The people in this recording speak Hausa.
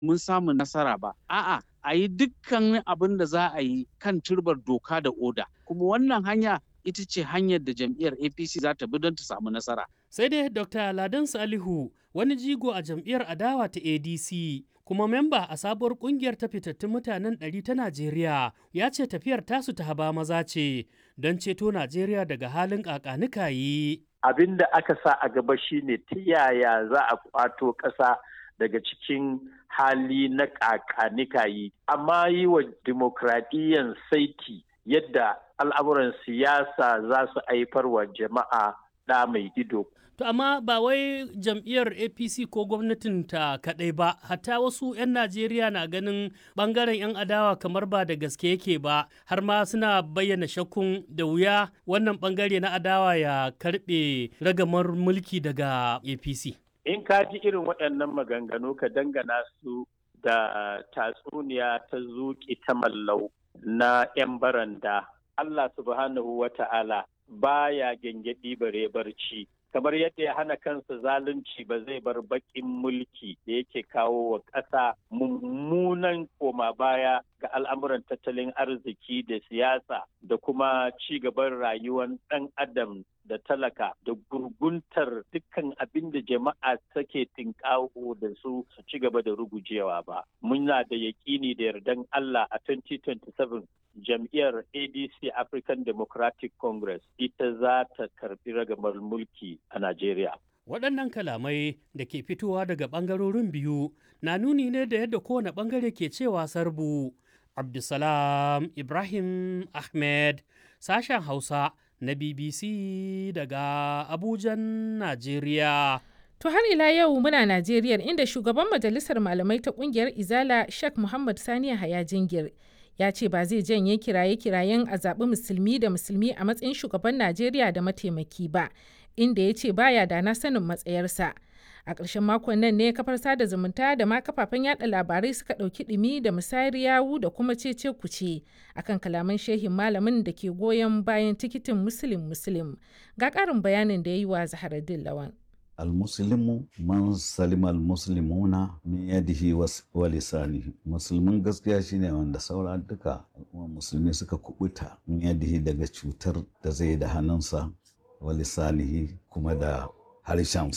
mun samu nasara ba a'a a yi dukkan abin da za a yi kan turbar doka da oda kuma wannan hanya ita ce hanyar da jam'iyyar apc za ta bi don ta samu nasara sai dai dr ladan salihu wani jigo a jam'iyyar adawa ta adc kuma memba a sabuwar kungiyar ta fitattun mutanen ɗari ta najeriya ya ce tafiyar tasu ta haba maza ce don ceto najeriya daga halin ƙaƙanikayi abin da aka sa a gaba shine ta yaya za a kwato ƙasa daga cikin hali na ƙaƙanikayi amma yi wa dimokuraɗiyyan saiti yadda al'amuran siyasa za su haifar wa jama'a ɗa mai ido. To amma ba wai jam'iyyar APC ko gwamnatin ta kaɗai ba, hatta wasu 'yan Najeriya na ganin ɓangaren 'yan adawa kamar ba da gaske yake ba, har ma suna bayyana shakkun da wuya wannan ɓangare na adawa ya karɓe ragamar mulki daga APC. In ka ji irin waɗannan maganganu ka dangana su da tatsuniya ta zuƙi ta mallau na 'yan baranda. Allah subhanahu wa ta'ala baya gyangyaɗi bare barci. kamar yadda ya hana kansa zalunci ba zai bar baƙin mulki da yake kawo wa ƙasa mummunan koma baya ga al'amuran tattalin arziki da siyasa da kuma ci gaban rayuwar ɗan adam da talaka da gurguntar dukkan abin da jama'a take tinkawo da su su ci gaba da rugujewa ba. Muna da yaƙini da yardan Allah a 2027 jam'iyyar ADC African Democratic Congress ita za ta karbi ragamar mulki a Najeriya. Waɗannan kalamai da ke fitowa daga ɓangarorin biyu na nuni ne da yadda kowane ɓangare ke cewa sarbu. Abdulsalam Ibrahim Ahmed, sashen Hausa na BBC daga Abujan, Najeriya. To har ila yau muna Najeriya inda shugaban majalisar malamai ta kungiyar Izala Sheikh Muhammad Sani Haya Jingir ya ce ba zai janye kiraye-kirayen a zaɓi musulmi da musulmi a matsayin shugaban Najeriya da mataimaki ba, inda ya ce baya da na sanin matsayarsa. A ƙarshen makon nan ne kafar sada zumunta da ma kafafen yada labarai suka ɗauki ɗumi da musayar yawu da kuma cece kuce akan kalaman shehin malamin da ke goyon bayan tikitin musulun musulun. Ga ƙarin bayanin da ya yi wa Zaharaddin Lawan. almuslimu man salima almuslimuna min yadihi wa lisanihi musulmin gaskiya shine wanda saura duka musulmi suka kubuta min yadihi daga cutar da zai da hannunsa wa lisanihi kuma da harshen